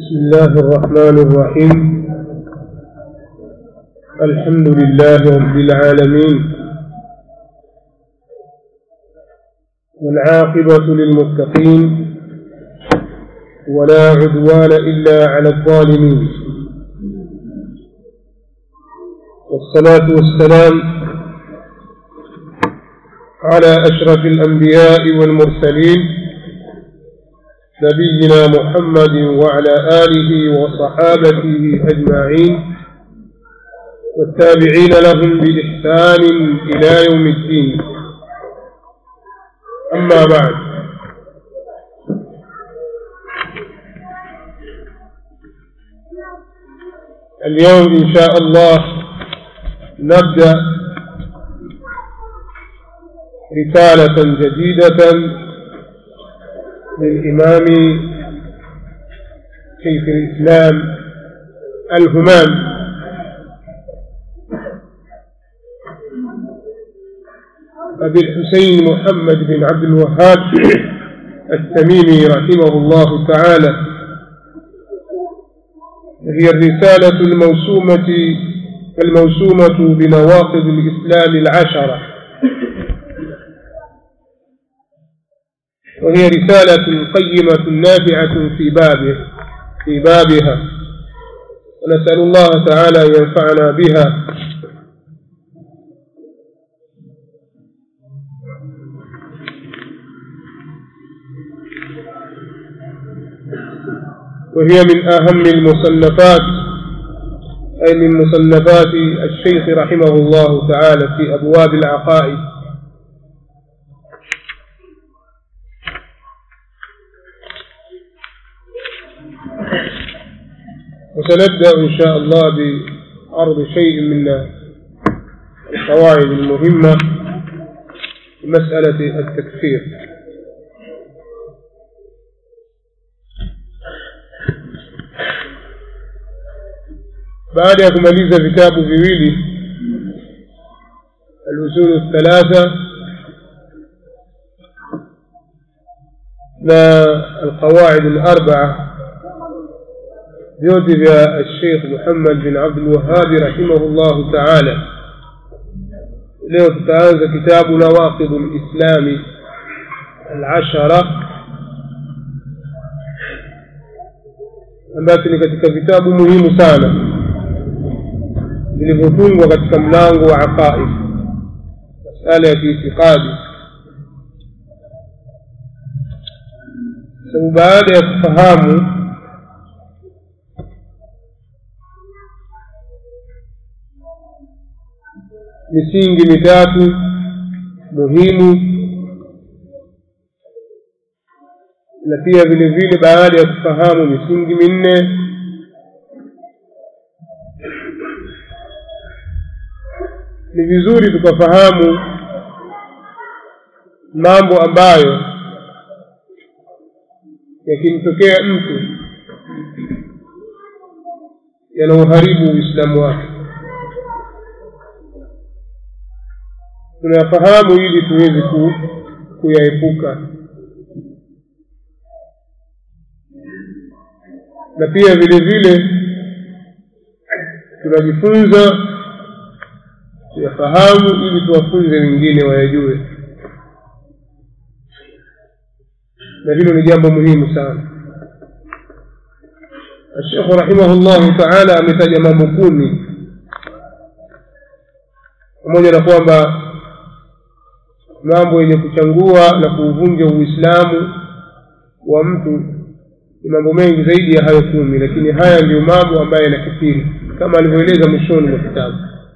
بسم الله الرحمن الرحيم الحمد لله رب العالمين والعاقبة للمتقين ولا عدوان إلا على الظالمين والصلاة والسلام على أشرف الأنبياء والمرسلين نبينا محمد وعلى آله وصحابته أجمعين والتابعين لهم بإحسان إلى يوم الدين أما بعد اليوم إن شاء الله نبدأ رسالة جديدة للإمام شيخ الإسلام الهمام أبي الحسين محمد بن عبد الوهاب التميمي رحمه الله تعالى هي الرسالة الموسومة الموسومة بنواقض الإسلام العشرة وهي رسالة قيمة نافعة في بابه في بابها ونسأل الله تعالى أن ينفعنا بها وهي من أهم المصنفات أي من مصنفات الشيخ رحمه الله تعالى في أبواب العقائد وسنبدأ إن شاء الله بعرض شيء من القواعد المهمة في مسألة التكفير baada ya kumaliza vitabu viwili alusulu thalatha na alqawaid alarbaa vyote vya alsheikh muhammad bin abdulwahabi rahimahu llahu taala leo tutaanza kitabu nawaqidu lislami alashara ambacho ni katika vitabu muhimu sana vilivyotungwa katika mlango wa aqaid masala ya kiitikadi sababu baada ya kufahamu misingi mitatu muhimu na pia vile vile baada ya kufahamu misingi minne ni vizuri tukafahamu mambo ambayo yakimtokea mtu yanauharibu uislamu wake tunayafahamu ili tuweze ku, kuyaepuka na pia vile vile tunajifunza tuyafahamu ili tuwafunze wengine wayajue na hilo ni jambo muhimu sana ashekhu rahimahullahu taala ametaja mambo kumi pamoja na kwamba mambo yenye kuchangua na kuuvunja uislamu wa mtu ni mambo mengi zaidi ya hayo kumi lakini haya ndiyo mambo ambayo yanakithiri kama alivyoeleza mwishoni mwa kitabu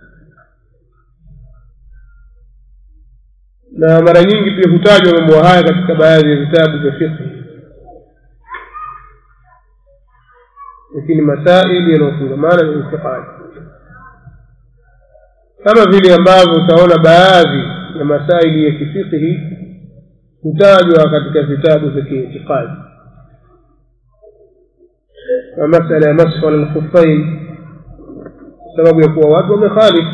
na mara nyingi pia hutajwa mambo haya katika baadhi ya vitabu vya fiqhi lakini masaili yanayofungamana na itikadi kama vile ambavyo utaona baadhi ya masaili ya kifiqhi hutajwa katika vitabu vya kiitikadi na masala ya mashu ala lkhufain sababu ya kuwa watu wamekhalifu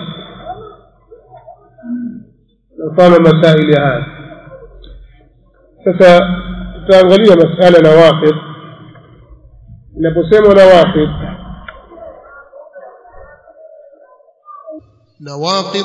mfano masaili haya sasa tutaangalia masala nawaqid inaposema nawaqid nawaqid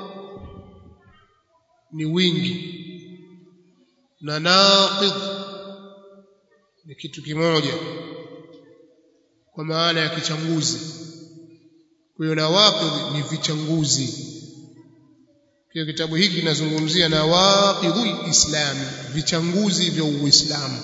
ni wingi na naqid ni kitu kimoja kwa maana ya kichanguzi kwa hiyo nawaqid ni vichanguzi kwa kitabu hiki kinazungumzia nawaqidul islam vichanguzi vya uislamu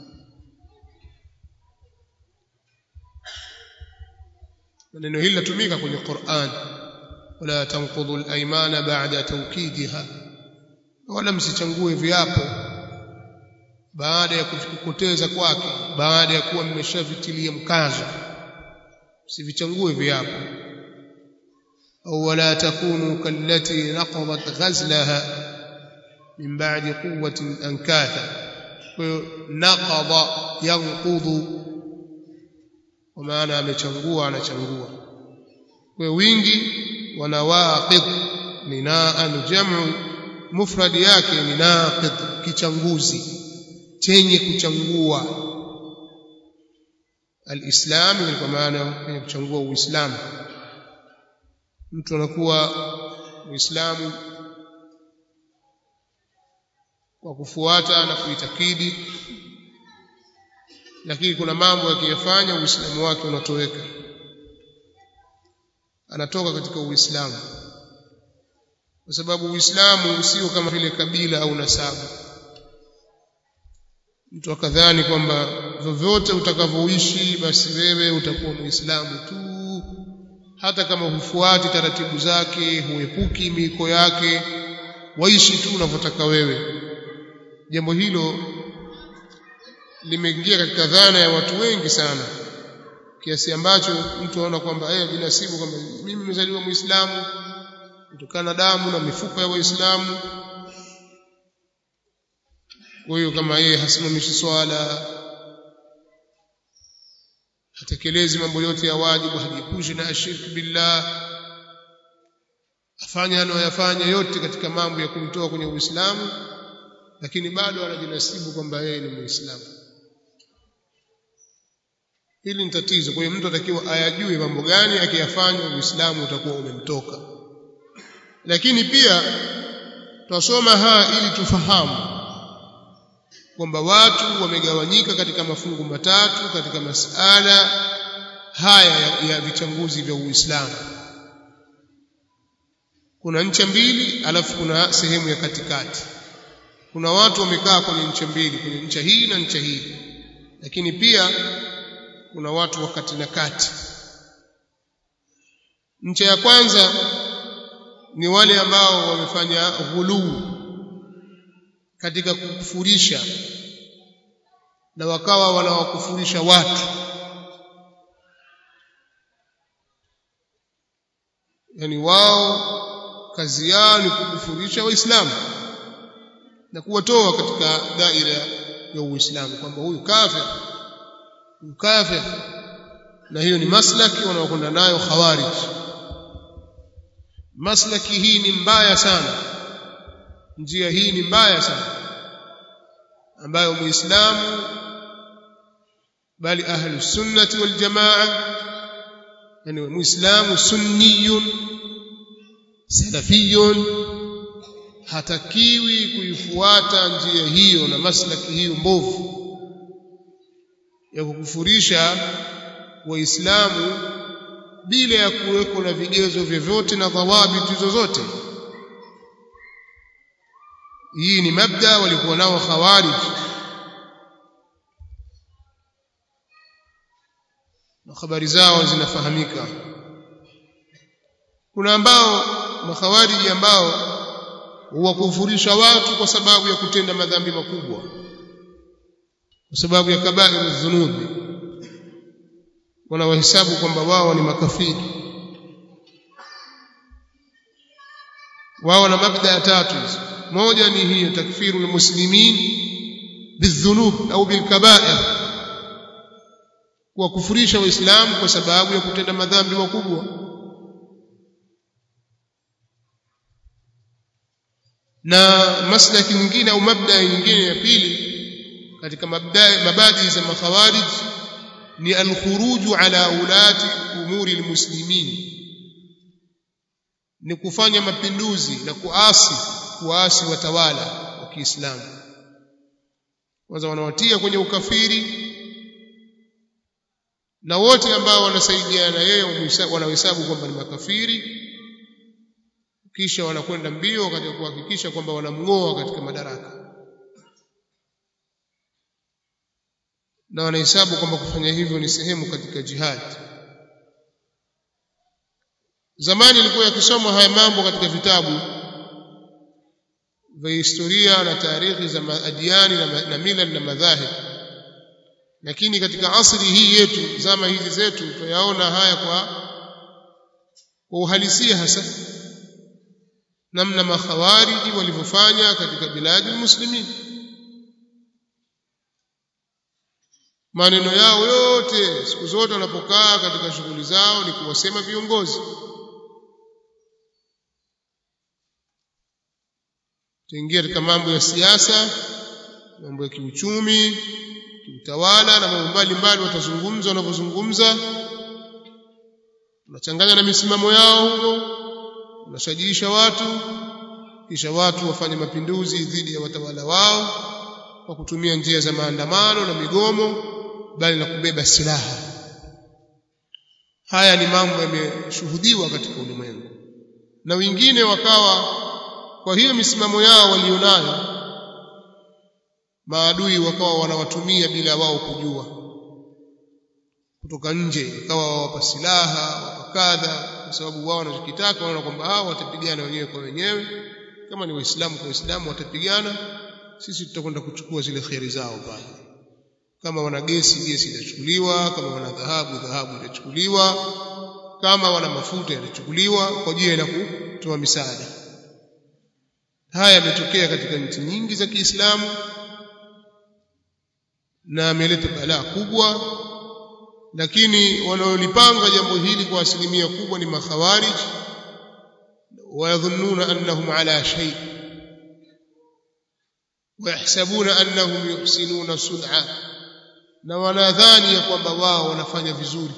neno hili latumika kwenye Qur'an wala tanqudhu al-aymana ba'da tawkidiha wala msichangue viapo baada ya kukoteza kwake baada ya kuwa mmeshavitilia mkazo msivichangue viapo au wala takunu kallati naqadat ghazlaha min ba'di quwwatin ankatha kwa hiyo naqada yanqudhu kwa maana amechangua anachangua kwa wingi wanawaqid ni naan jamu mufradi yake ni naqid kichanguzi chenye kuchangua alislam ni kwa maana ya kuchangua uislamu mtu anakuwa muislamu kwa kufuata na kuitakidi lakini kuna mambo yakiyafanya uislamu wake unatoweka anatoka katika uislamu kwa sababu uislamu sio kama vile kabila au nasabu mtu akadhani kwamba vyovyote utakavyoishi basi wewe utakuwa muislamu tu hata kama hufuati taratibu zake huepuki miko yake waishi tu unavyotaka wewe jambo hilo limeingia katika dhana ya watu wengi sana kiasi ambacho mtu anaona kwamba yeye binasibu kwamba mimi nimezaliwa muislamu kutokana na damu na mifupa ya waislamu kwa hiyo kama yeye hasimamishi swala hatekelezi mambo yote ya wajibu hajiepushi na ashirki billah afanya anayoyafanya yote katika mambo ya kumtoa kwenye uislamu lakini bado anajinasibu kwamba yeye ni muislamu hili ni tatizo kwa hiyo mtu atakiwa ayajue mambo gani akiyafanya uislamu utakuwa umemtoka lakini pia twasoma haya ili tufahamu kwamba watu wamegawanyika katika mafungu matatu katika masala haya ya, ya vichanguzi vya Uislamu. Kuna ncha mbili alafu kuna sehemu ya katikati. Kuna watu wamekaa kwenye ncha mbili, kwenye ncha hii na ncha hii, lakini pia kuna watu wa kati na kati. Ncha ya kwanza ni wale ambao wamefanya ghuluu katika kukufurisha na wakawa wanawakufurisha watu yani wao kazi yao ni kukufurisha waislamu na kuwatoa katika daira ya uislamu kwamba huyu kafir huyu kafir na hiyo ni maslaki wanaokwenda nayo khawarij maslaki hii ni mbaya sana njia hii ni mbaya sana ambayo muislamu bali ahlu sunnati wal jamaa yani muislamu sunniyun salafiyun hatakiwi kuifuata njia hiyo na maslaki hiyo mbovu ya kukufurisha waislamu bila ya kuweko na vigezo vyovyote na dhawabiti zozote hii ni mabda walikuwa nao khawarij na habari zao zinafahamika kuna ambao makhawariji ambao huwakufurisha watu kwa sababu ya kutenda madhambi makubwa kwa sababu ya kabairu dhunubi wanawahesabu kwamba wao ni makafiri wao na mabda ya tatu hizo moja ni hiyo takfiru almuslimin bidhunub au bilkabair kuwakufurisha waislamu kwa sababu ya kutenda madhambi makubwa na maslaki nyingine au mabda nyingine ya pili katika mabda mabadi za makhawarij ni alkhuruju ala ulati umuri almuslimin ni kufanya mapinduzi na kuasi kuasi watawala wa Kiislamu kwanza wanawatia kwenye ukafiri na wote ambao wanasaidiana na yeye wanahesabu kwamba ni makafiri kisha wanakwenda mbio katika kuhakikisha kwamba wanamng'oa katika madaraka na wanahesabu kwamba kufanya hivyo ni sehemu katika jihad zamani ilikuwa yakisomwa haya mambo katika vitabu vya historia na taarikhi za adiani na, na mila na madhahib lakini katika asri hii yetu zama hizi zetu tuyaona haya kwa kwa uhalisia hasa namna makhawariji walivyofanya katika biladi muslimin maneno yao yote siku zote wanapokaa katika shughuli zao ni kuwasema viongozi tuingia katika mambo ya siasa mambo ya kiuchumi kiutawala na mambo mbalimbali watazungumza wanavyozungumza unachanganya na misimamo yao huko unashajiisha watu kisha watu wafanye mapinduzi dhidi ya watawala wao kwa kutumia njia za maandamano na migomo bali na kubeba silaha haya ni mambo yameshuhudiwa katika ulimwengu na wengine wakawa kwa hiyo misimamo yao walionayo maadui wakawa wanawatumia bila wao kujua kutoka nje ikawa wawapa silaha wapa kadha kwa sababu wao wanachokitaka wanaona kwamba hao watapigana wenyewe kwa wenyewe kama ni waislamu kwa waislamu watapigana sisi tutakwenda kuchukua zile kheri zao pale kama wana gesi gesi itachukuliwa kama wana dhahabu dhahabu itachukuliwa kama wana mafuta yatachukuliwa kwa ajili ya kutoa misaada haya yametokea katika nchi nyingi za Kiislamu na ameleta balaa kubwa lakini wanaolipanga jambo hili kwa asilimia kubwa ni makhawarij wayadhunnuna annahum ala shay wayahsabuna annahum yuhsinuna sun'a na wanadhani ya kwamba wao wanafanya vizuri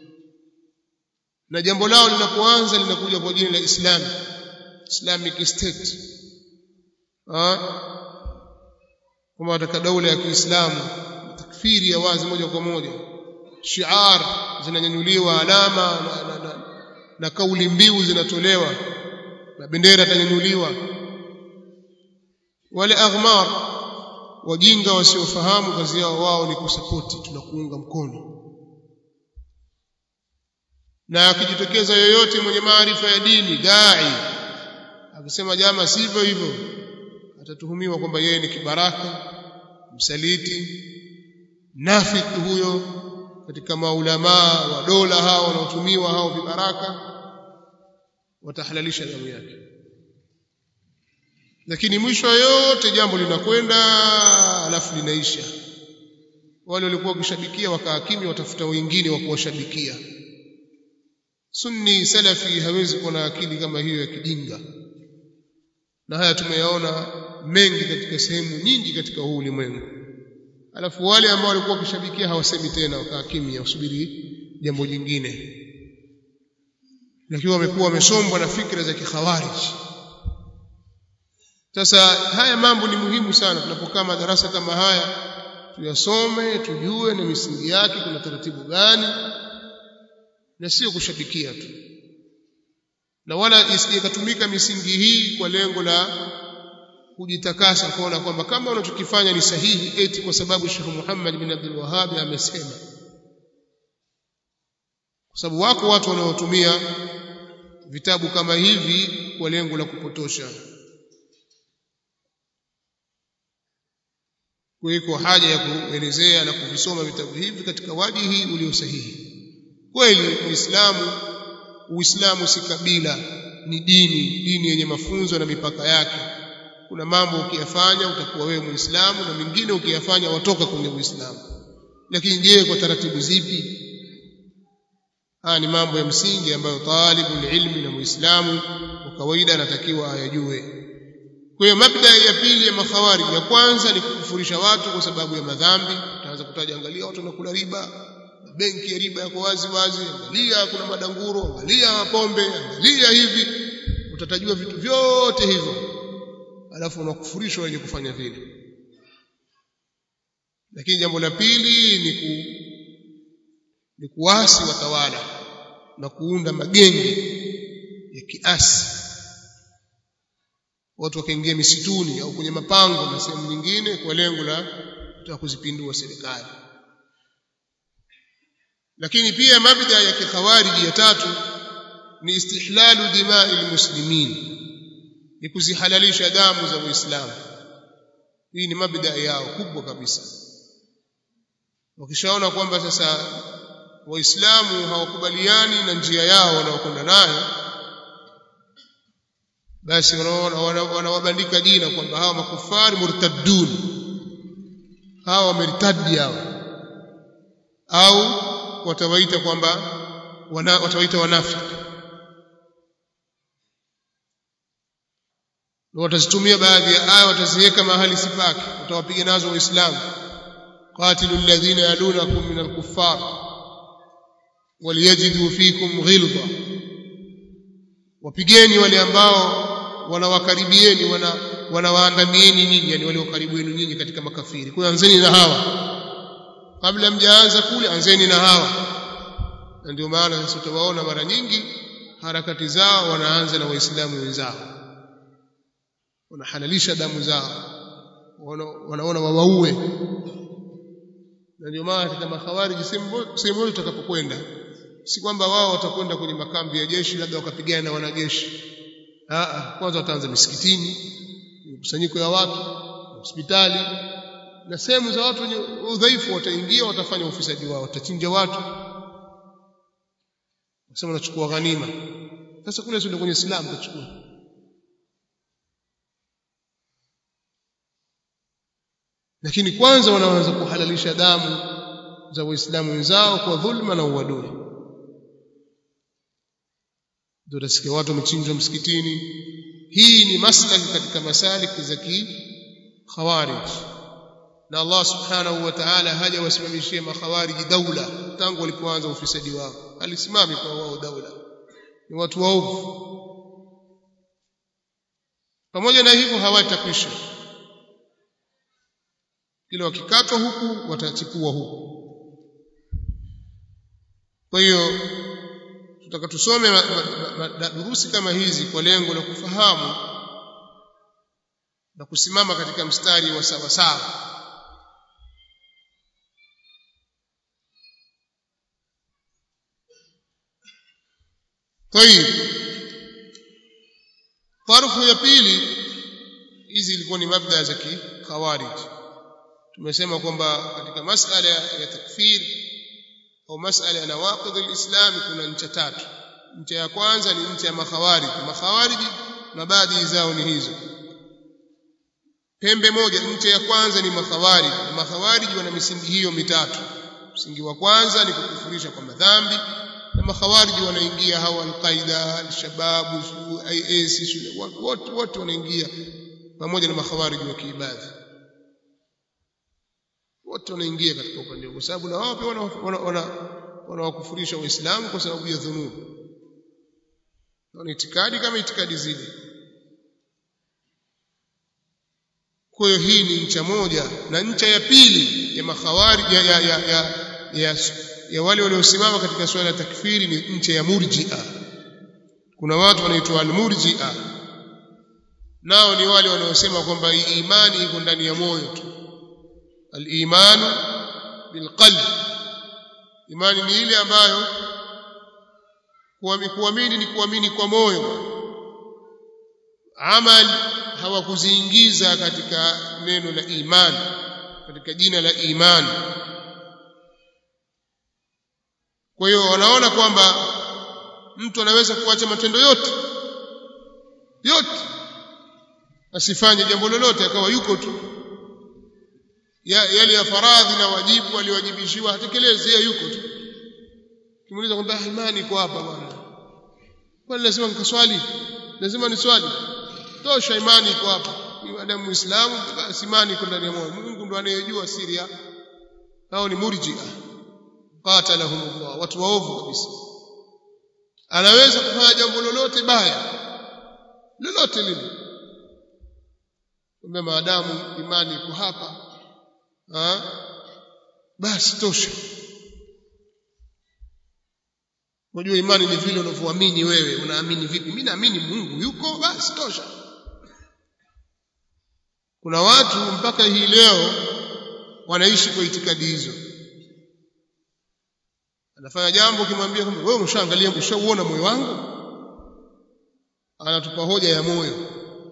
na jambo lao linapoanza linakuja kwa jina la Islam Islamic State kama wataka daula ya Kiislamu takfiri ya wazi moja kwa moja shiar zinanyanyuliwa alama na, na, na, na kauli mbiu zinatolewa na bendera itanyanyuliwa wale aghmar wajinga wasiofahamu kazi yao wao ni kusapoti tunakuunga mkono na akijitokeza yoyote mwenye maarifa ya dini dai akisema jama sivyo hivyo atatuhumiwa kwamba yeye ni kibaraka msaliti nafiki huyo katika maulamaa wa dola hao wanaotumiwa hao vibaraka watahalalisha damu yake lakini mwisho yote jambo linakwenda alafu linaisha wale walikuwa wakishabikia wakaakimia watafuta wengine wa kuwashabikia sunni salafi hawezi kuwa na akili kama hiyo ya kijinga na haya tumeyaona mengi katika sehemu nyingi katika huu ulimwengu alafu wale ambao walikuwa wakishabikia hawasemi tena wakaa kimya wasubiri jambo jingine lakini wamekuwa wamesombwa na fikra za kikhawarij sasa haya mambo ni muhimu sana tunapokaa madarasa kama haya tuyasome tujue na misingi yake kuna taratibu gani na sio kushabikia tu na wala isije katumika misingi hii kwa lengo la kujitakasa kuona kwamba kama unachokifanya ni sahihi eti kwa sababu Sheikh Muhammad bin Abdul Wahhab amesema kwa sababu wako watu wanaotumia vitabu kama hivi kwa lengo la kupotosha kuliko haja ya kuelezea na kuvisoma vitabu hivi katika wajihi ulio sahihi kweli Uislamu Uislamu si kabila ni dini dini yenye mafunzo na mipaka yake kuna mambo ukiyafanya utakuwa wewe muislamu na mengine ukiyafanya watoka kwenye uislamu lakini je kwa taratibu zipi haya ni mambo ya msingi ambayo talibul ilmi na muislamu kwa kawaida anatakiwa ayajue kwa hiyo mabda ya pili ya makhawari ya kwanza ni kukufurisha watu kwa sababu ya madhambi utaanza kutaja angalia watu wanakula riba mabenki ya riba yako wazi wazi angalia kuna madanguro angalia mapombe angalia hivi utatajua vitu vyote hivyo alafu unakufurishwa wenye kufanya vile lakini jambo la pili ni ku, ni kuasi watawala na kuunda magenge ya kiasi watu wakaingia misituni au kwenye mapango na sehemu nyingine kwa lengo la kutaka kuzipindua serikali lakini pia mabda ya kikhawariji ya tatu ni istihlalu dimai almuslimin ni kuzihalalisha damu za waislamu hii ni mabda yao kubwa kabisa wakishaona kwamba sasa waislamu hawakubaliani na njia yao wanaokwenda nayo basi wanawabandika wana jina kwamba hawa makufari murtaddun hawa wamertadi hao au watawaita kwamba wana, watawaita wanafiki watazitumia baadhi ya aya wataziweka mahali sipake watawapiga nazo waislamu qatilu alladhina yalunakum min alkuffar waliyajidu fikum ghilza wapigeni wale ambao wanawakaribieni wana wanawaandamieni nyinyi yani wale karibu yenu nyinyi katika makafiri kwa anzeni na hawa kabla mjaanza kule anzeni na hawa na ndio maana sasa utawaona mara nyingi harakati zao wanaanza na waislamu wenzao wanahalalisha damu zao wanaona wawaue na ndio maana katika makhawariji sehemu yote utakapokwenda si kwamba wao watakwenda kwenye makambi ya jeshi labda wakapigana na wanajeshi Aa, kwanza wataanza misikitini mkusanyiko ya watu hospitali na sehemu za watu wenye udhaifu wataingia watafanya ufisadi wao watachinja watu wasema wanachukua ghanima sasa kule sio kwenye Uislamu tachukua lakini kwanza wanaanza kuhalalisha damu za waislamu wenzao kwa dhulma na uadui ndio utasikia watu wamechinjwa msikitini hii ni maslaki katika masaliki za khawarij na Allah subhanahu wa ta'ala haja wasimamishie makhawariji daula tangu walipoanza ufisadi wao alisimami kwa wao daula ni watu waovu pamoja na hivyo hawatakwisha kila wakikatwa huku watachipua huku kwa hiyo tutaka tusome durusi kama hizi kwa lengo la kufahamu na kusimama katika mstari wa sawa sawa طيب طرف ya pili hizi ilikuwa ni mabda za kikhawarij tumesema kwamba katika masala ya takfir au masala ya nawaqidh alislam kuna ncha tatu ncha ya kwanza ni ncha ya makhawarij makhawarij na baadhi zao ni hizo pembe moja ncha ya kwanza ni makhawarij na makhawarij wana misingi hiyo mitatu msingi wa kwanza ni kukufurisha kwa madhambi na makhawarij wanaingia hawa alqaida alshabab IS wote wote wanaingia pamoja na makhawarij wa kiibadhi wote wanaingia katika upande kwa sababu na wao pia wanawakufurisha waislamu kwa sababu ya dhunubu na itikadi kama itikadi zile kwa hiyo hii ni ncha moja na ncha ya pili ya makhawari ya, ya, ya, ya, ya, ya wale waliosimama katika swala la takfiri ni ncha ya murji'a kuna watu wanaitwa al-murji'a nao ni wale wanaosema kwamba imani iko ndani ya moyo tu al-imanu bilqalb imani ni ile ambayo kuamini ni kuamini kwa moyo amali hawakuziingiza katika neno la imani katika jina la imani kwa hiyo wanaona kwamba mtu anaweza kuacha matendo yote yote asifanye jambo lolote akawa yuko tu ya, yale ya faradhi na wajibu aliwajibishiwa hatekelezi yeye yuko tu kimuuliza kwamba imani iko hapa bwana kwani lazima nikaswali lazima ni swali tosha imani iko hapa maadamu muislamu basi imani iko ndani ya moyo Mungu ndo anayejua siri hao ni murji'a qatalahumullah watu waovu kabisa anaweza kufanya jambo lolote baya lolote lile kumbe maadamu imani iko hapa ha? basi tosha unajua imani ni vile unavyoamini wewe unaamini vipi mimi naamini Mungu yuko basi tosha kuna watu mpaka hii leo wanaishi kwa itikadi hizo anafanya jambo ukimwambia kwamba wewe umeshaangalia umeshauona moyo wangu anatupa hoja ya moyo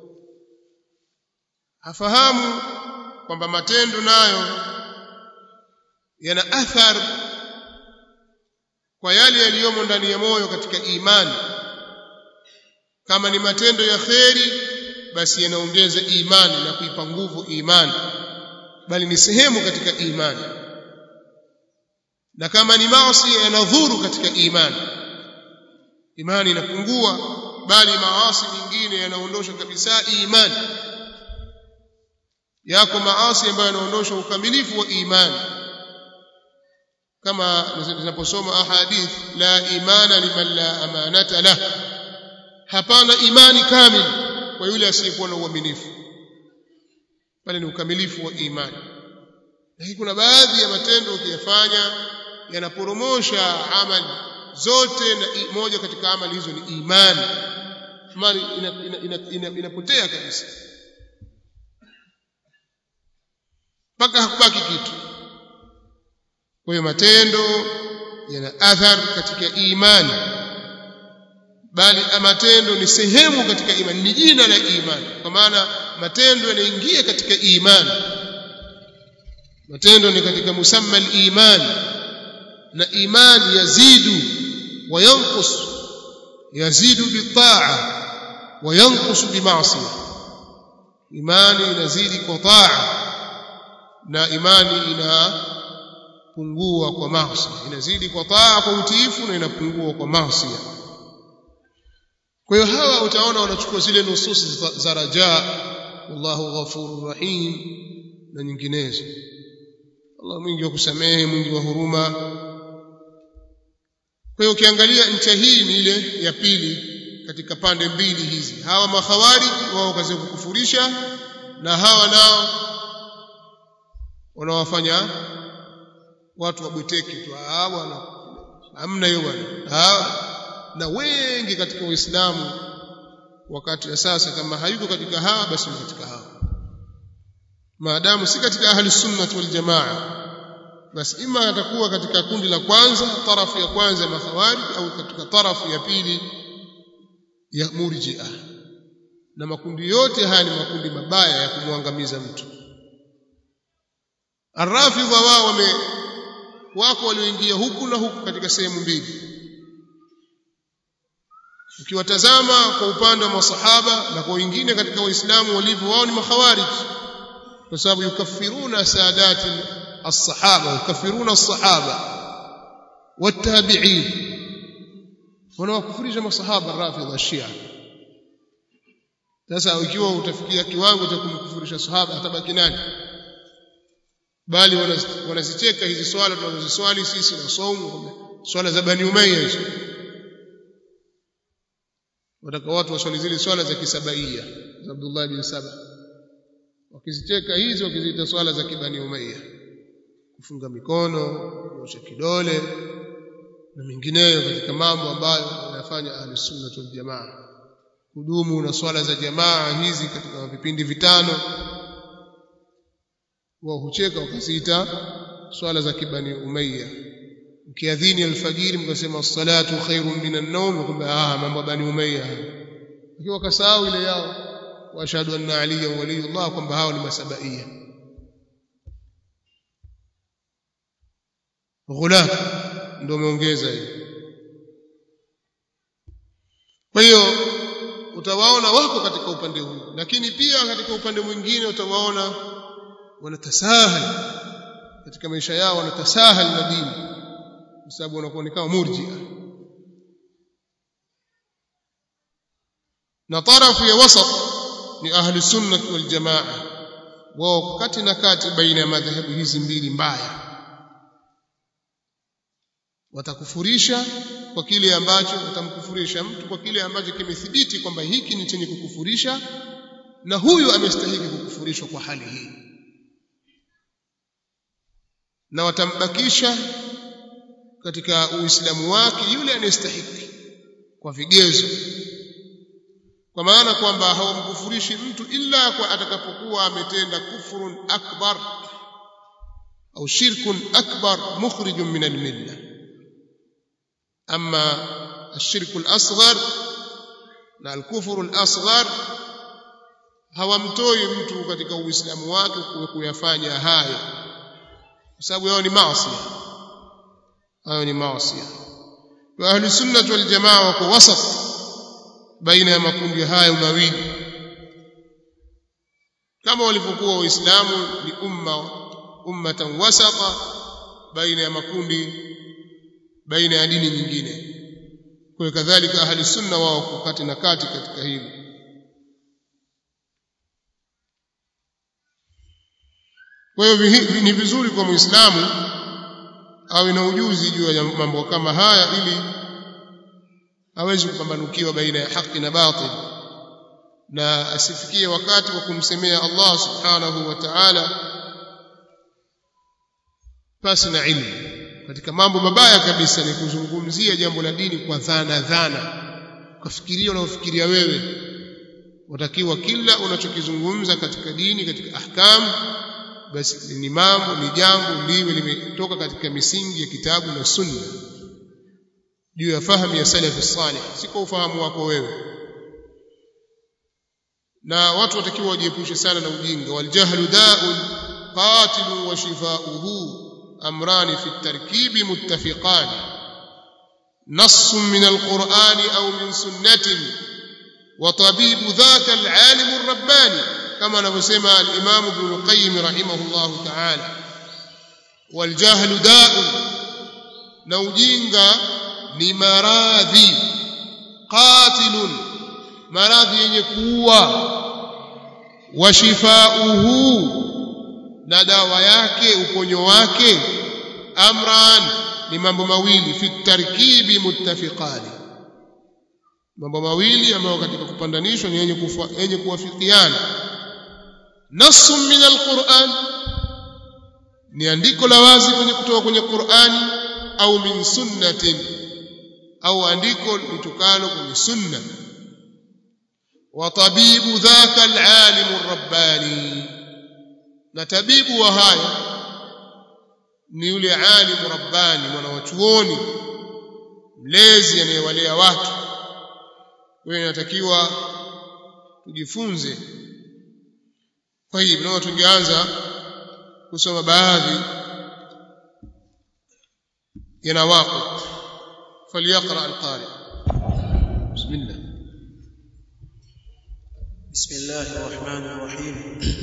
hafahamu kwamba matendo nayo yana athari kwa yale yaliyomo ndani ya moyo katika imani kama ni matendo ya kheri basi yanaongeza imani na kuipa nguvu imani bali ni sehemu katika imani na kama ni maasi yanadhuru katika imani imani inapungua bali maasi mengine yanaondosha kabisa imani yako maasi ambayo yanaondosha ukamilifu wa imani kama zinaposoma ahadith la imana liman la amanata lah hapana imani kamili kwa yule asiyekuwa na uaminifu bali ni ukamilifu wa imani lakini kuna baadhi ya matendo ukiyafanya yanaporomosha amali zote na moja katika amali hizo ni imani amali inapotea ina, ina, ina, ina kabisa mpaka hakubaki kitu kwa hiyo matendo yana athar katika imani bali matendo ni sehemu katika imani ni jina la imani kwa maana matendo yanaingia katika imani matendo ni katika musamma al-iman na imani yazidu wa yanqus yazidu bitaa wa yanqus bimaasiya imani inazidi kwa taa na imani inapungua kwa maasi inazidi kwa taa kwa utiifu na inapungua kwa maasi kwa hiyo hawa utaona wanachukua zile nususi za rajaa wallahu ghafurur rahim na nyinginezo Allah mwingi wa kusamehe mwingi wa huruma kwa hiyo ukiangalia ncha hii ni ile ya pili katika pande mbili hizi hawa makhawarij wao kazi kukufurisha na hawa nao wanawafanya watu wabweteke tu ah bwana hamna hiyo bwana na wengi katika Uislamu wakati wa sasa kama hayuko katika hawa basi ni katika hawa maadamu si katika ahli sunnah wal jamaa basi ima atakuwa katika kundi la kwanza tarafu ya kwanza ya makhawarij au katika tarafu ya pili ya murji'a na makundi yote haya ni makundi mabaya ya kumwangamiza mtu arrafidha wao wame wako walioingia huku na huku katika sehemu mbili ukiwatazama kwa upande wa masahaba na kwa wengine katika waislamu walivyo wao ni makhawarij kwa sababu yukaffiruna saadati as-sahaba yukaffiruna as-sahaba والتابعين wanawakufurisha masahaba rafidha shia sasa ikiwa utafikia kiwango cha kumkufurisha sahaba atabaki nani bali wanazicheka hizi swala tunazoziswali sisi na saumu swala za bani umayya hizo wataka watu waswali zile swala za kisabaia za Abdullah bin Saba wakizicheka hizi wakiziita swala za kibani umayya kufunga mikono kuosha kidole na mengineyo katika mambo ambayo wanafanya ahli sunna wal jamaa kudumu na swala za jamaa hizi katika vipindi vitano wao hucheka wakaziita swala za kibani umayya ukiadhini alfajiri mkasema salatu khairun minan nawm kwamba ah mambo bani umayya ikiwa kasahau ile yao washhadu anna aliyan waliyullah kwamba hao ni masabaia ghulat ndio umeongeza hiyo kwa hiyo utawaona wako katika upande huu lakini pia katika upande mwingine utawaona wanatasahal katika maisha yao wanatasahal na dini kwa sababu wanakuwa ni kama murjia na tarafu ya wasat ni ahli sunnah wal jamaa wao kati na kati baina ya madhehebu hizi mbili mbaya watakufurisha kwa kile ambacho watamkufurisha mtu kwa kile ambacho kimethibiti kwamba hiki ni chenye kukufurisha na huyu amestahili kukufurishwa kwa hali hii na watambakisha katika uislamu wake yule anayestahili kwa vigezo kwa maana kwamba hawamkufurishi mtu illa kwa atakapokuwa ametenda kufrun akbar au shirkun akbar mukhrijun min almilla ama الشرك الأصغر na alkufuru al-asghar hawamtoi mtu katika uislamu wake kuyafanya hayo kwa sababu yao ni maasi hayo ni maasi wa ahli sunnah wal jamaa wako wasat baina ya makundi hayo mawili kama walivyokuwa waislamu ni umma ummatan wasata baina ya makundi baina ya dini nyingine kwa kadhalika ahli sunna wao kati na kati katika hili kwa hiyo ni vizuri kwa muislamu awe na ujuzi juu ya mambo kama haya ili aweze kupambanukiwa baina ya haki na batil na asifikie wakati wa kumsemea Allah subhanahu wa ta'ala pasi na ilmu katika mambo mabaya kabisa ni kuzungumzia jambo la dini kwa dhana dhana ukafikiria unaofikiria wewe watakiwa kila unachokizungumza katika dini katika ahkamu basi ni mambo ni jambo liwe limetoka katika misingi ya kitabu na sunna juu ya fahamu ya salafi salih si kwa ufahamu wako wewe na watu watakiwa wajiepushe sana na ujinga waljahlu da'un qatilun wa shifauhu أمران في التركيب متفقان نص من القرآن أو من سنة وطبيب ذاك العالم الرباني كما نسمى الإمام ابن القيم رحمه الله تعالى والجهل داء نوجينغا لمراضي قاتل maradhi yenye kuua washifauhu na dawa yake uponyo wake amran ni mambo mawili fi tarkibi muttafiqani mambo mawili ambayo katika kupandanishwa ni yenye yenye kuwafikiana nassun min alquran ni andiko la wazi kwenye kutoka kwenye Qur'ani au min sunnatin au andiko litokalo kwenye sunna wa tabibu dhaka alalim arrabbani na tabibu wa haya ni yule alimu rabbani mwana wa chuoni mlezi anayewalea watu wewe inatakiwa tujifunze kwa hivyo nao tungeanza kusoma baadhi ya nawaqid فليقرأ القارئ بسم الله بسم الله الرحمن الرحيم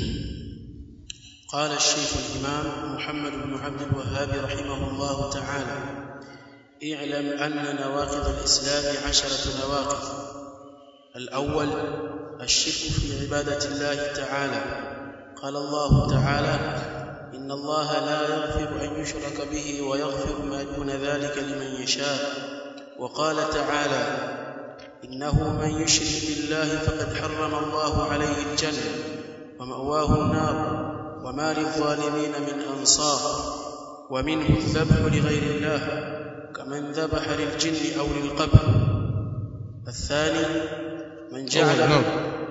قال الشيخ الإمام محمد بن عبد الوهاب رحمه الله تعالى اعلم أن نواقض الإسلام عشرة نواقض الأول الشرك في عبادة الله تعالى قال الله تعالى إن الله لا يغفر أن يشرك به ويغفر ما دون ذلك لمن يشاء وقال تعالى إنه من يشرك بالله فقد حرم الله عليه الجنة ومأواه النار وما للظالمين من أنصار ومنه الذبح لغير الله كمن ذبح للجن أو للقبر الثاني من جعل نعم.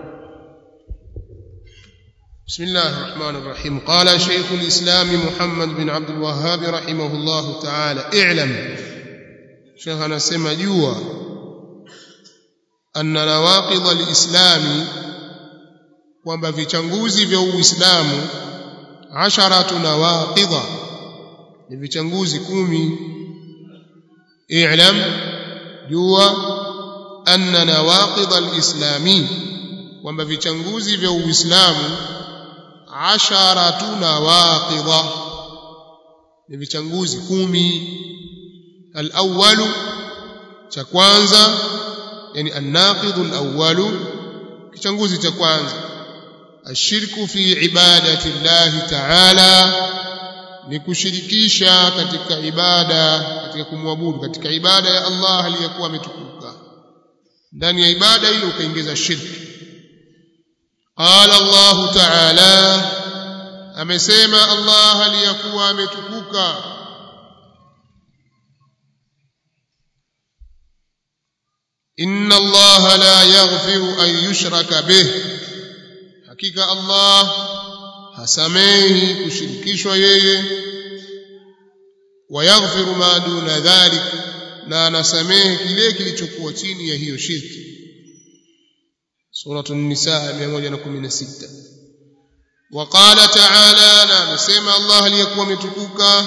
بسم الله الرحمن الرحيم قال شيخ الإسلام محمد بن عبد الوهاب رحمه الله تعالى اعلم شيخنا سما جوا أن نواقض الإسلام kwamba vichanguzi vya Uislamu asharatu nawaqidha ni vichanguzi kumi i'lam jua anna nawaqidha alislami kwamba vichanguzi vya Uislamu asharatu nawaqidha ni vichanguzi kumi al-awwalu cha kwanza yani an-naqidhu al-awwalu kichanguzi cha kwanza ashirku fi ibadati llahi ta'ala ni kushirikisha katika ibada katika kumwabudu katika ibada ya Allah aliyakuwa ametukuka ndani ya ibada ile ukaingiza shirki qala Allah ta'ala amesema Allah aliyakuwa ametukuka inna Allah la yaghfiru an yushraka bih hakika Allah hasamehi kushirikishwa yeye wayaghfiru ma duna dhalik na anasamehe kile kilichokuwa chini ya hiyo shirki suratu an-nisaa 116 وقال تعالى na amesema Allah aliyekuwa ametukuka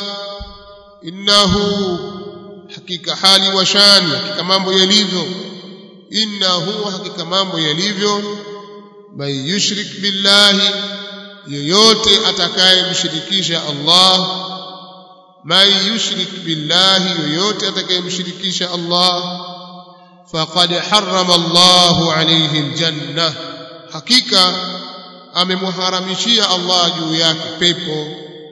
innahu hakika hali wa shani hakika mambo yalivyo innahu hakika mambo yalivyo man yushrik billahi yoyote atakayemshirikisha Allah man yushrik billahi yoyote atakayemshirikisha Allah faqad harrama Allahu alayhi aljanna hakika amemharamishia Allah juu yake pepo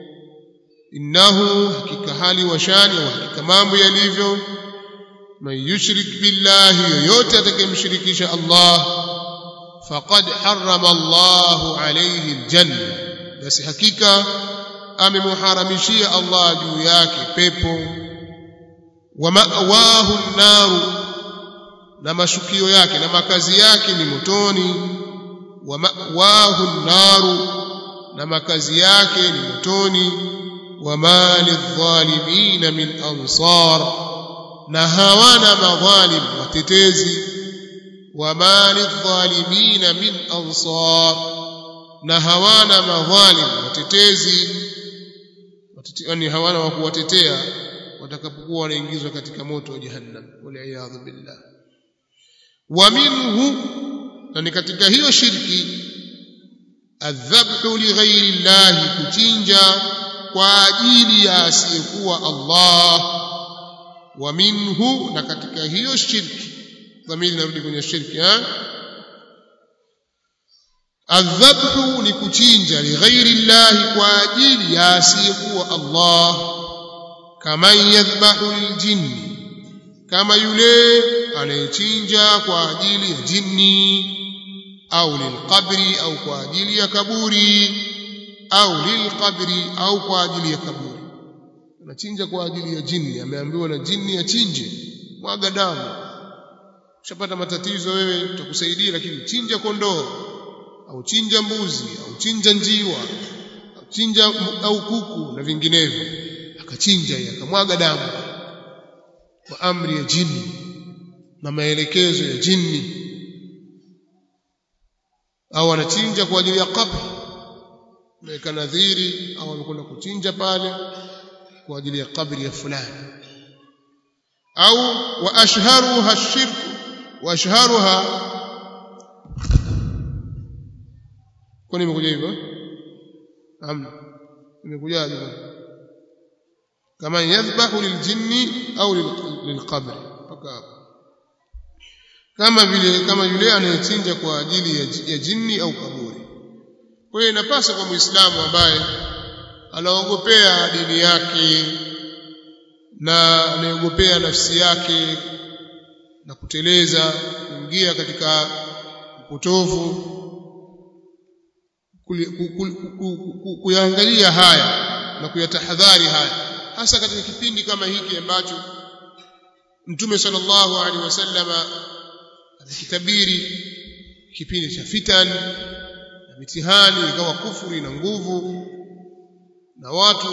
innahu hakika hali wa shani au hakika mambo yalivyo man yushrik billahi yoyote atakayemshirikisha Allah faqad harrama Allahu alayhi aljanna basi hakika amemharamishia Allah juu yake pepo wa ma'wahu an-naru na mashukio yake na makazi yake ni motoni wa ma'wahu an-naru na makazi yake ni motoni wa mali adh-dhalimin min ansar na hawana madhalim watetezi wa mali adh-dhalimin min ansar na hawana madhalim watetezi yani hawana wa kuwatetea watakapokuwa wanaingizwa katika moto wa jahannam wal billah wa minhu na ni katika hiyo shirki adhabhu li ghairi llahi kuchinja kwa ajili ya asiyekuwa Allah wa minhu na katika hiyo shirki dhamiri narudi kwenye shirki ha adhabhu ni kuchinja li ghairi llahi kwa ajili ya asiyekuwa Allah kama yadhbahu liljinni kama yule anayechinja kwa ajili ya jini au lilqabri au kwa ajili ya kaburi au lilqabri au kwa ajili ya kaburi anachinja kwa ajili ya jini ameambiwa na jini achinje mwaga damu ushapata matatizo wewe tutakusaidia lakini chinja kondoo au chinja mbuzi au chinja njiwa au chinja au kuku na vinginevyo akachinja yeye akamwaga damu kwa amri ya jini na maelekezo ya jini au anachinja kwa ajili ya kabri ameweka nadhiri au amekwenda kuchinja pale kwa ajili ya kabri ya fulani au wa ashharuha shirku wa ashharuha kwani imekuja hivyo amna imekujaje kama yadhbahu liljinni au lilqabri mpaka kama vile kama yule anayechinja kwa ajili ya, ya jini au kaburi kwa hiyo inapasa kwa muislamu ambaye anaogopea dini yake na anaogopea nafsi yake na kuteleza kuingia katika upotovu kuyaangalia haya na kuyatahadhari haya hasa katika kipindi kama hiki ambacho Mtume sallallahu alaihi wasallama anakitabiri kipindi cha fitan na mitihani ikawa kufuri na nguvu na watu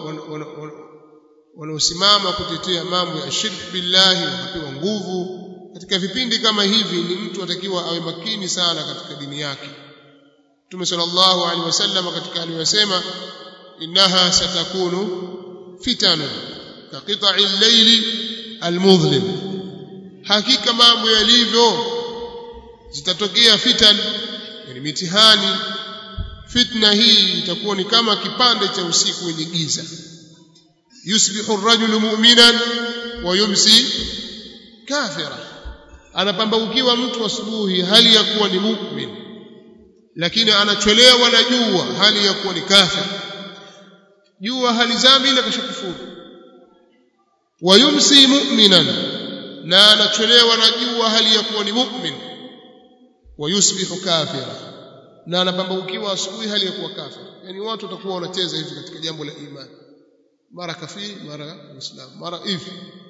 wanaosimama kutetea mambo ya shirk billahi wakapewa nguvu katika vipindi kama hivi ni mtu atakiwa awe makini sana katika dini yake Mtume sallallahu alaihi wasallam katika aliyosema innaha satakunu fitanu ka qita'i al-layli al-mudhlim hakika mambo yalivyo zitatokea fitan yani mitihani fitna hii itakuwa ni kama kipande cha usiku wenye giza yusbihu ar-rajulu mu'minan wa yumsi kafira anapambaukiwa mtu asubuhi hali ya kuwa ni mu'min lakini anachelewa na jua hali ya kuwa ni kafir jua halizami ila kashakufuru wayumsi mu'minan na anachelewa na jua hali ya kuwa ni mu'min wayusbihu kafira na anapambaukiwa asubuhi hali ya kuwa kafir yani watu watakuwa wanacheza hivi katika jambo la imani mara kafiri mara muislamu mara hivi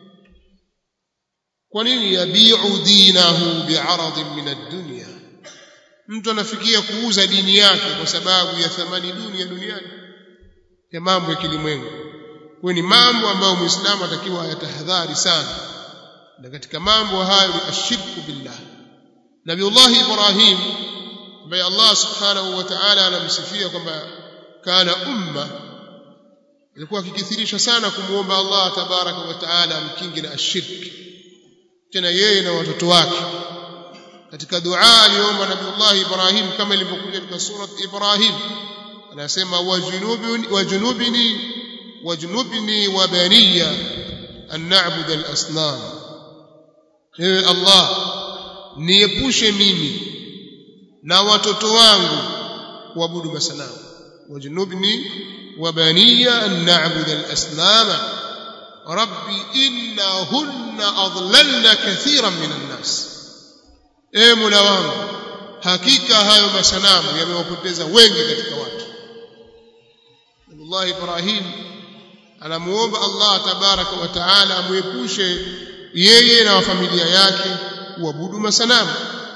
kwa nini yabiu dinahu bi'aradin min ad-dunya mtu anafikia kuuza dini yake kwa sababu ya thamani duni ya duniani ya mambo ya kilimwengu kwa ni mambo ambayo muislamu atakiwa ayatahadhari sana na katika mambo hayo ni ashirku billah nabiullah ibrahim ambaye allah subhanahu wa ta'ala anamsifia kwamba kana umma alikuwa akikithirisha sana kumuomba allah tabaraka wa ta'ala amkinge na ashirki tena yeye na watoto wake katika dua aliomba nabiullah ibrahim kama ilivyokuja katika surat ibrahim anasema wajunubni wajunubni wajnubni wa baniya an na'bud al-asnam ewe allah niepushe mimi na watoto wangu kuabudu masanamu wajnubni wa baniya an na'bud al-asnam rabbi innahunna adlalna kathiran min an-nas ewe mola wangu hakika hayo masanamu yamewapoteza wengi katika watu Nabii Ibrahim anamuomba Allah tabaraka wa taala amuepushe yeye na familia yake kuabudu masanamu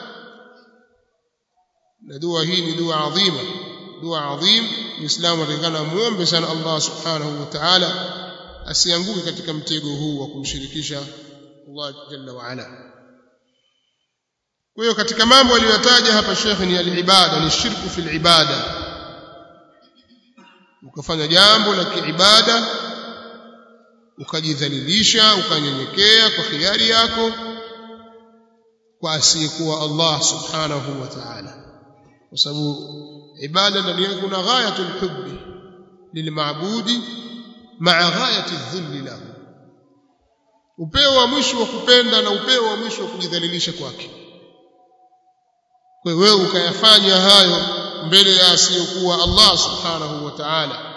na dua hii ni dua adhima dua adhim muislamu atakana muombe sana Allah subhanahu wa ta'ala asianguke katika mtego huu wa kumshirikisha Allah jalla wa ala kwa hiyo katika mambo aliyotaja hapa Sheikh ni al-ibada ni shirku fil ibada ukafanya jambo la kiibada ukajidhalilisha ukanyenyekea kwa khiari yako kwa asiyekuwa Allah subhanahu wa ta'ala kwa sababu ibada ndani yake kuna ghayatul hubbi lilmaabudi ma'a ghayati dhulli lahu upeo wa mwisho wa kupenda na upeo wa mwisho wa kujidhalilisha kwake kwa hiyo wewe ukayafanya hayo mbele ya asiyokuwa Allah subhanahu wa ta'ala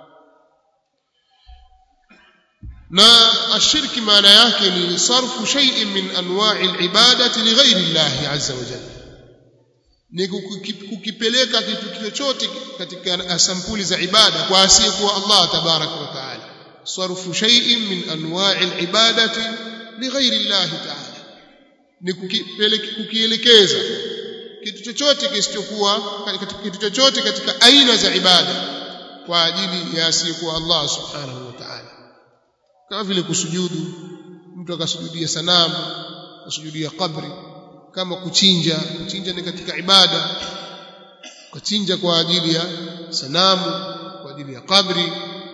na ashirki maana yake ni sarfu shay'in min anwa'i al-ibadati li ghayri Allah azza wa jalla ni kukipeleka kitu chochote katika sampuli za ibada kwa asiyekuwa Allah tabaraka wa ta'ala sarfu shay'in min anwa'i al-ibadati li ghayri Allah ta'ala ni kukielekeza kitu chochote kisichokuwa kitu chochote katika aina za ibada kwa ajili ya asiyekuwa Allah subhanahu wa ta'ala kama vile kusujudu mtu akasujudia sanamu kusujudia kabri kama kuchinja kuchinja ni katika ibada kuchinja kwa ajili ya sanamu kwa ajili ya kabri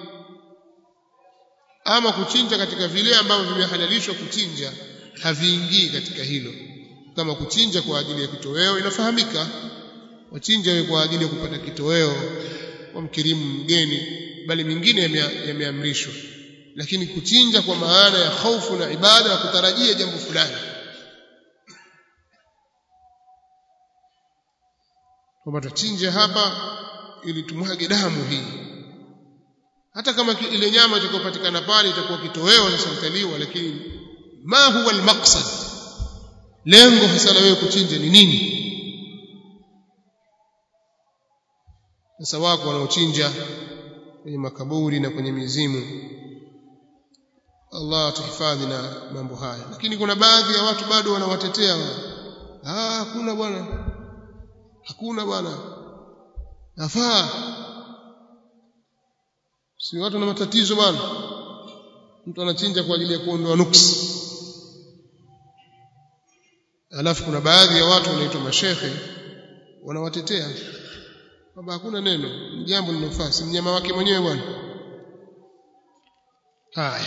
ama kuchinja katika vile ambavyo vimehalalishwa kuchinja haviingii katika hilo kama kuchinja kwa ajili ya kitoweo inafahamika wachinja wewe kwa ajili ya kupata kitoweo wamkirimu mgeni bali mingine yameamrishwa lakini kuchinja kwa maana ya hofu na ibada na kutarajia jambo fulani kwamba tuchinje hapa ili tumwage damu hii hata kama ile nyama itakayopatikana pale itakuwa kitoweo sasa utaliwa lakini ma huwa almaqsad lengo hasa la wewe kuchinja ni nini sasa wako wanaochinja kwenye makaburi na kwenye mizimu Allah atuhifadhi na mambo haya lakini kuna baadhi ya watu bado wanawatetea ah hakuna bwana hakuna bwana nafaa si watu na matatizo bwana mtu anachinja kwa ajili ya kuondoa nuksi alafu kuna baadhi ya watu wanaitwa mashekhe wanawatetea kwamba hakuna neno ni jambo linafaa si mnyama wake mwenyewe bwana haya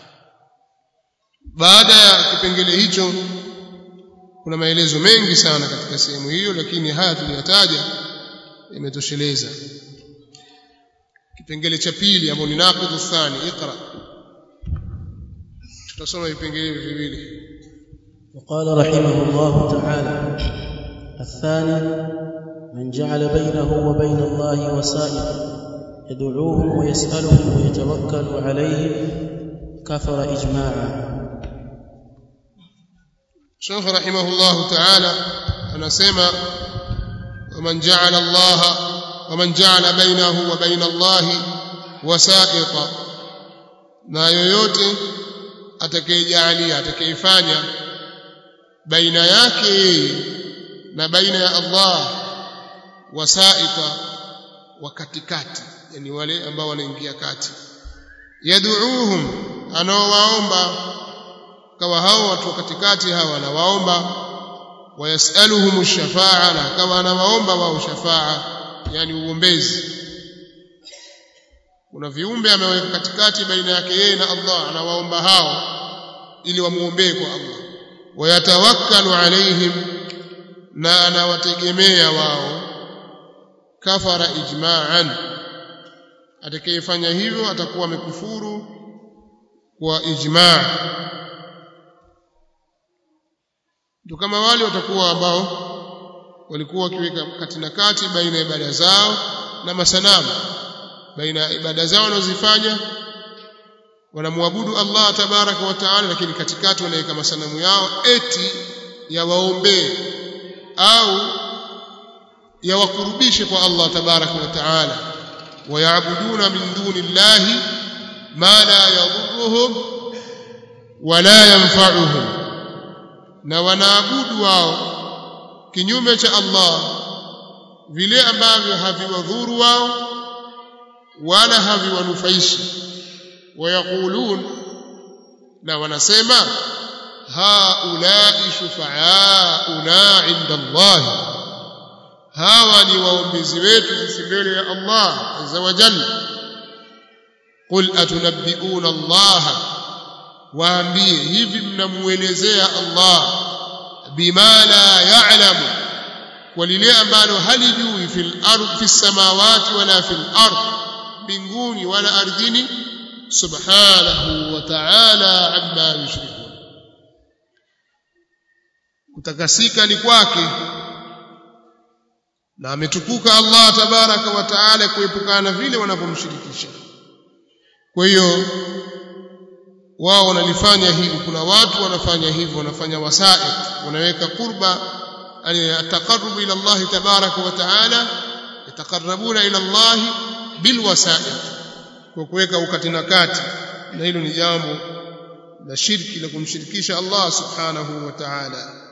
baada ya kipengele hicho kuna maelezo mengi sana katika sehemu hiyo lakini haya tuliyataja yametosheleza kipengele cha pili ambapo ni naqidhu thani iqra tutasoma vipengele viwili وقال رحمه الله تعالى الثاني من جعل بينه وبين الله وسائط يدعوهم ويسألهم ويتوكل عليهم كثر إجماعا Sheikh rahimahullah ta'ala anasema waman ja'ala Allah waman ja'ala bainahu wa baina Allah wasaiqa na yoyote atakayejalia atakayefanya baina yake yeye na baina ya Allah wasaiqa wa katikati yani wale ambao wanaingia kati yad'uuhum anaowaomba kawa hao watu wa katikati hawa anawaomba wayasaluhum shafaa na kawa anawaomba wao shafaa yani uombezi kuna viumbe ameweka katikati baina yake yeye na Allah anawaomba hao ili wamuombee kwa Allah wayatawakkalu alaihim na anawategemea wao kafara ijma'an atakayefanya hivyo atakuwa amekufuru kwa ijma' ndio kama wale watakuwa ambao walikuwa wakiweka kati na kati baina ya ibada zao na masanamu baina ya ibada zao wanazofanya wanamwabudu Allah tabaraka wa taala lakini katikati wanaweka masanamu yao eti yawaombee au yawakurubishe kwa Allah tabaraka wa taala wayabuduna min duni llahi ma la yadhurruhum wala yanfa'uhum na wanaabudu wao kinyume cha Allah vile ambavyo haviwadhuru wao wala haviwanufaishi wayaqulun na wanasema haulai shufaauna inda Allah hawa ni waombezi wetu sisi mbele ya Allah azza wa jalla qul atunabbiuna Allah waambie hivi mnamuelezea Allah bima la ya'lamu kwa lile ambalo halijui fil ardh fis samawati wala fil ardh mbinguni wala ardhini subhanahu wa ta'ala amma yushrikun kutakasika ni kwake na ametukuka Allah tabaraka wa taala kuepukana vile wanavyomshirikisha kwa hiyo wao wanalifanya hivi kuna watu wanafanya hivyo wanafanya wasaid wanaweka qurba ataqarrubu ila Allah tabaraka wa taala yataqarrabuna ila Allah bilwasaid kwa kuweka ukati na kati na hilo ni jambo la shirki la kumshirikisha Allah subhanahu wa ta'ala